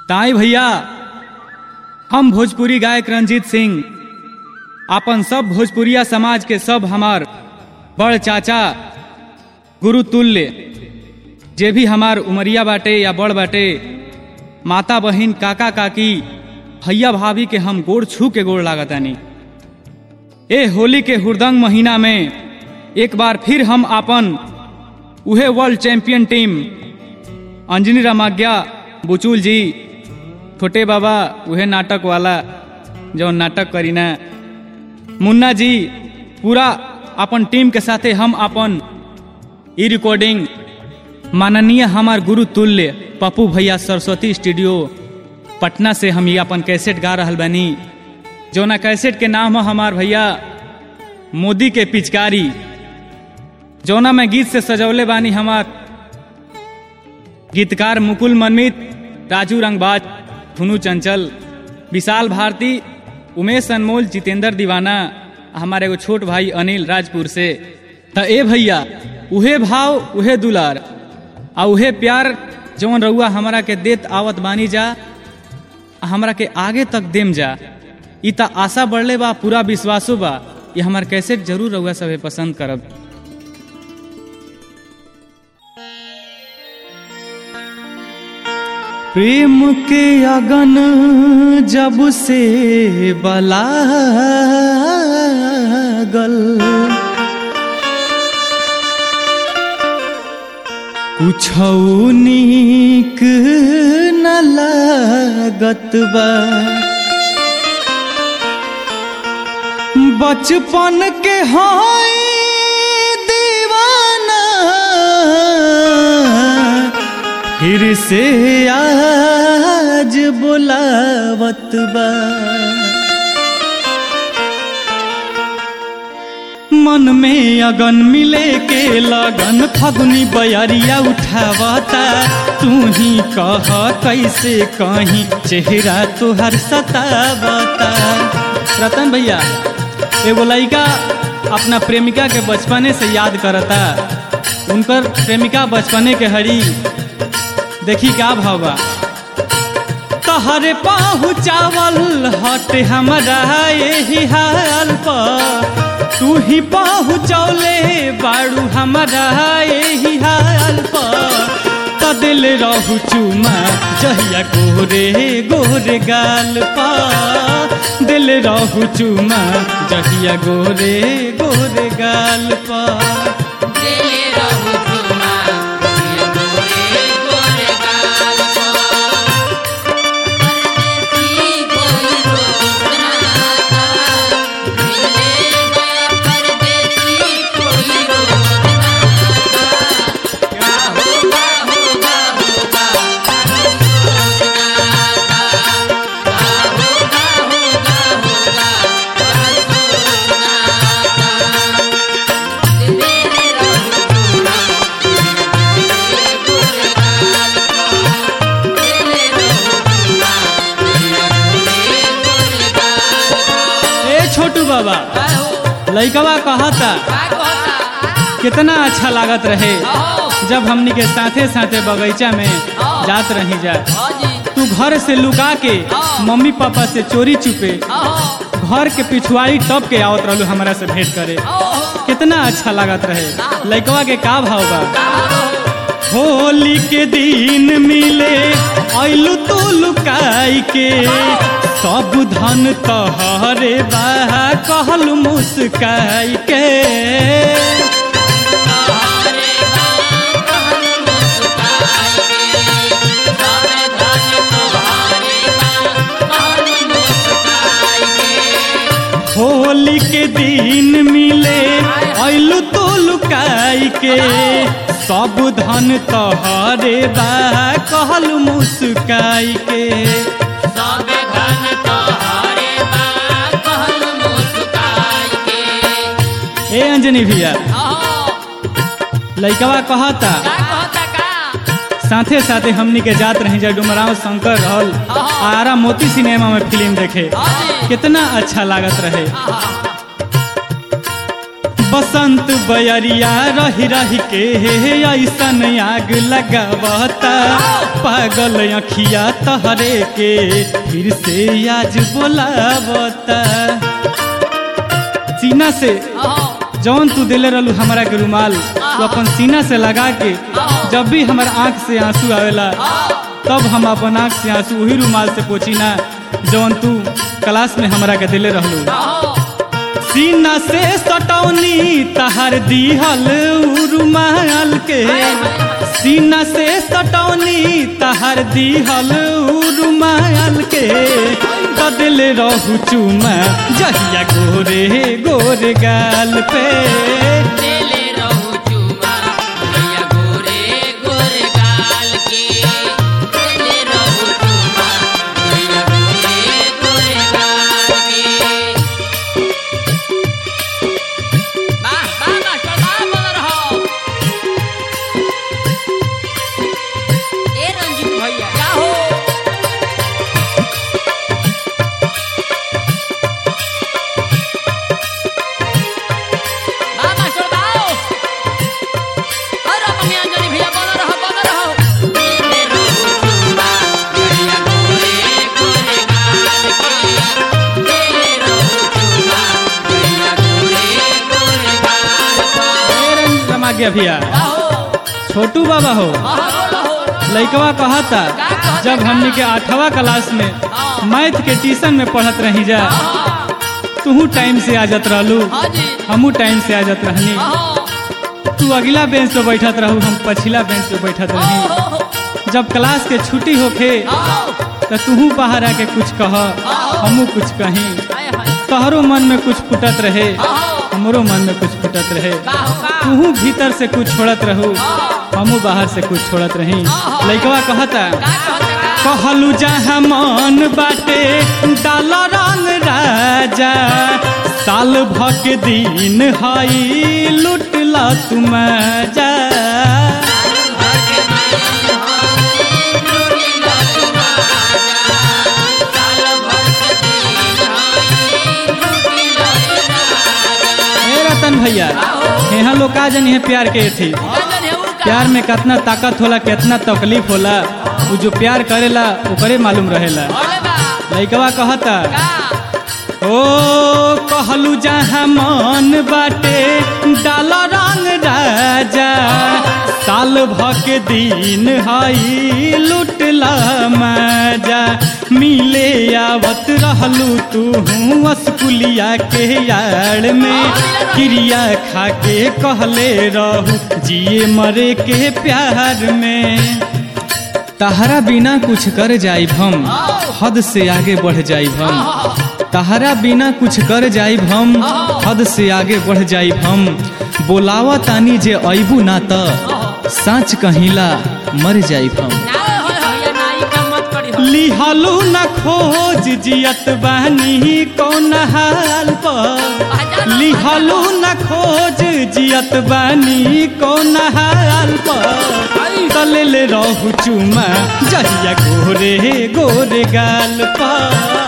ताई भैया हम भोजपुरी गायक रंजीत सिंह अपन सब भोजपुरिया समाज के सब हमार बड़ चाचा गुरु तुल्य जे भी हमार उमरिया बाटे या बड़ बाटे माता बहिन काका काकी भैया भाभी के हम गोड़ छू के गोड़ लागतानी ए होली के हुरदंग महीना में एक बार फिर हम अपन उहे world champion team Anjani Ramagya Buchul ji छोटे बाबा उहे नाटक वाला जो नाटक करीना मुन्ना जी पूरा अपन टीम के साथे हम अपन ई रिकॉर्डिंग माननीय हमार गुरु तुल्य पप्पू भैया सरस्वती स्टूडियो पटना से हम ये अपन कैसेट गा रहल बानी जौना कैसेट के नाम है हमार भैया मोदी के पिचकारी जौना में गीत से सजौले बानी हमार गीतकार मुकुल मनमित राजू रंगबाज धुनु चंचल विशाल भारती उमेश अनमोल जितेंद्र दीवाना हमारे एगो छोट भाई अनिल राजपुर से त ए भैया उहे भाव उहे दुलार आ उहे प्यार जौन रउआ हमरा के देत आवत बानी जा आ हमरा के आगे तक देम जा ई त आशा बढ़ले बा पूरा विश्वासो बा ये हमार कैसेट जरूर रउआ सभे पसंद करब प्रेम के अगन जब से बलागल कुछ नीक न लागत बा बचपन के हाय दीवाना फिर से आज बुलावत बा मन में अगन मिले के लगन फगुनी बयरिया उठावता तू ही कह कैसे कहीं चेहरा तुहर सतावता रतन भैया एगो लड़का अपना प्रेमिका के बचपने से याद करता उनकर प्रेमिका बचपने के हरी देखी का भावा तहरे पहुँचावल हट हमरा यही हाल पर तू ही पहुँचौले बाड़ू हमरा यही हाल पर त दिल रहू चुमा जहिया गोरे गोरे गाल पर दिल रहू चुमा जहिया गोरे गोरे गाल पर ए छोटू बाबा लइकवा कहता कितना अच्छा लागत रहे जब हमनी के साथे साथे बगीचा में जात रही जा तू घर से लुका के मम्मी पापा से चोरी चुपे घर के पिछुआरी टप के आवत रहलू हमरा से भेंट करे कितना अच्छा लागत रहे लइकवा के का भाव बा होली के दिन मिले ऐलू तू लुकाई के सब धन तहरे बा कहल मुस्काई के होली के दिन मिले ऐलू तू लुकाई के सब धन तहरे बा कहल मुस्काई के ए अंजनी भैया लइकवा कहता साथे साथे हमनी के जात रही जा डुमराव शंकर रहल आरा मोती सिनेमा में फिल्म देखे कितना अच्छा लागत रहे बसंत बयरिया रही रही के ऐसन आग लगावता पागल अखिया तहरे के फिर से आज बोलावता सीना से जौन तू दिले रहलू हमारा के रुमाल तू अपन सीना से लगा के जब भी हमार आंख से आंसू आवेला तब हम अपन आंख से आंसू वही रुमाल से पोछी ना जौन तू क्लास में हमरा के दिले रहलू सीना से सटौनी तहर दिहल उ रुमाल के सीना से सटौनी तहर दिहल उ रुमाल के बदल रहू चुमा जहिया गोरे गोरे गाल पे देले रहू चुमा भैया गोरे गोरे गाल के देले रहू चुमा भैया गोरे गोरे गाल के वाह वाह मास्टर वाह बोल रहो ए रंजीत भैया क्या हो वाह मास्टर वाह अरे अपने अंजलि भैया बोल रहो बोल रहो देले रहू चुमा भैया गोरे गोरे गाल के देले रहू चुमा भैया गोरे गोरे गाल के ए रंग रमा गया भैया छोटू बाबा हो लइकवा कहता जब हमनी के आठवा क्लास में मैथ के ट्यूशन में पढ़त रही जा तू टाइम से आ जात रहलू हमू टाइम से आ जात रहनी तू अगला बेंच पे बैठत रहू हम पछिला बेंच पे बैठत रही जब क्लास के छुट्टी होखे तो तूहू बाहर आके कुछ कह हमू कुछ कहीं तोहरो मन में कुछ फुटत रहे हमरो मन में कुछ फुटत रहे तूहू भीतर से कुछ छोड़त रहू हमू बाहर से कुछ छोड़त रही लइकवा कहता कहलू जहाँ मन बाटे डाल रंग राजा साल भक दिन हई लुटला तुम जा हे रतन भैया यहाँ लोग का जन है प्यार के थी प्यार में कितना ताकत होला कितना तकलीफ होला वो जो प्यार करेला ओकरे मालूम रहेला लइकवा कहता ओ कहलू जहाँ मन बाटे डाल रंग राजा साल भक दिन हई लुटला मजा मिले आवत रहलू तू स्कूलिया के यार में क्रिया खा के कहले रहू जिए मरे के प्यार में तहरा बिना कुछ कर जाइब हम हद से आगे बढ़ जाइब हम तहरा बिना कुछ कर जाइब हम हद से आगे बढ़ जाइब हम बोलावा तानी जे अबू ना त साँच कहिला मर जाइब हम लिहलू न खोज जियत बानी कौन हाल पर लिहलू न खोज जियत बानी कौन हाल पर तलल रहू चुमा जहिया गोरे गोरे गाल पर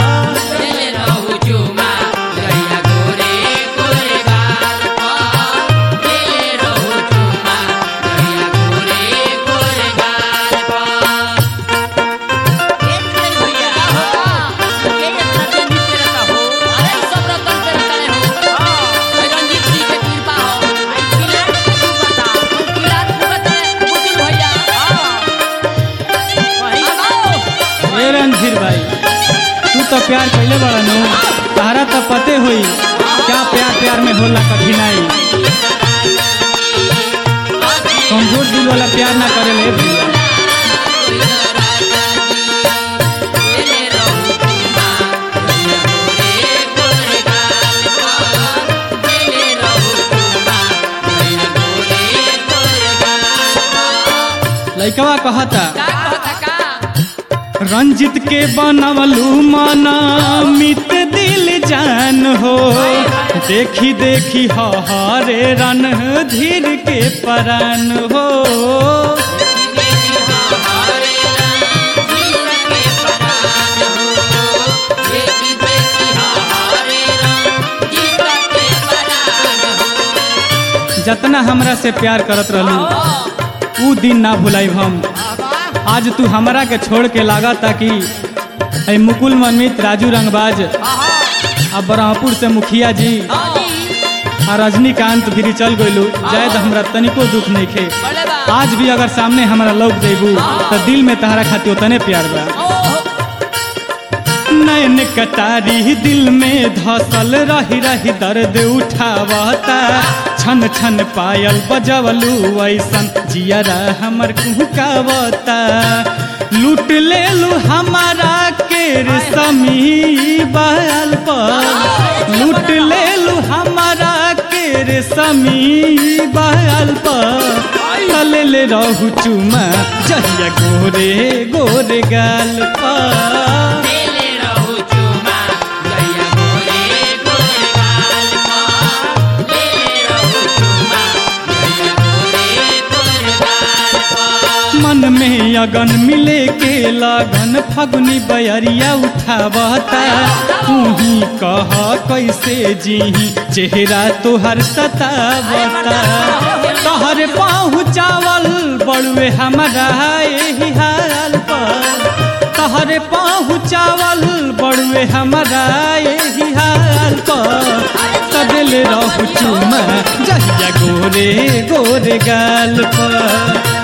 ए रणधीर भाई तू तो प्यार कैले बड़ा नु तारा तो पते होई क्या प्यार प्यार में होला कठिनाई कमजोर दिल वाला प्यार ना करे ले भैया लइकवा कहता रंजित के बनवलू मना मित दिल जान हो देखी देखी हरे रन धीर के परान हो जतना हमरा से प्यार करत रहलू ऊ दिन ना भुलाइब हम आज तू हमरा के छोड़ के लागा ताकि ऐ मुकुल मनमित राजू रंगबाज आ ब्रह्मपुर से मुखिया जी आ रजनीकांत भी चल गइलू जाए तो हमरा तनिको दुख नहीं खे बड़े बा आज भी अगर सामने हमरा लौक देबू तो दिल में तहरा खातिर उतने प्यार बा नैन कटारी दिल में धसल रही रही दर्द उठावता छन छन पायल बजवलू ऐसन जियरा हमर कुहकावता लूट लेलू हमारा के रेशमी बाल पर लूट लेलू हमारा के रेशमी बाल पर तलेल रहू चुमा जहिया गोरे गोरे गाल पर देले रहू चुमा गैया गोरे गोरे गाल पर देले रहू चुमा गैया गोरे गोरे गाल पर मन में अगन मिले के लगन फगुनी बयरिया उठावता तू ही कह कैसे जीही चेहरा तोहर सतावता तहर पहुँचावल बड़ुए हमारा एही हाल पर तहरे पहुँचावल बड़ुए हमारा एही हाल पर तदल रहू चुमा जहिया गोरे गोरे गाल पर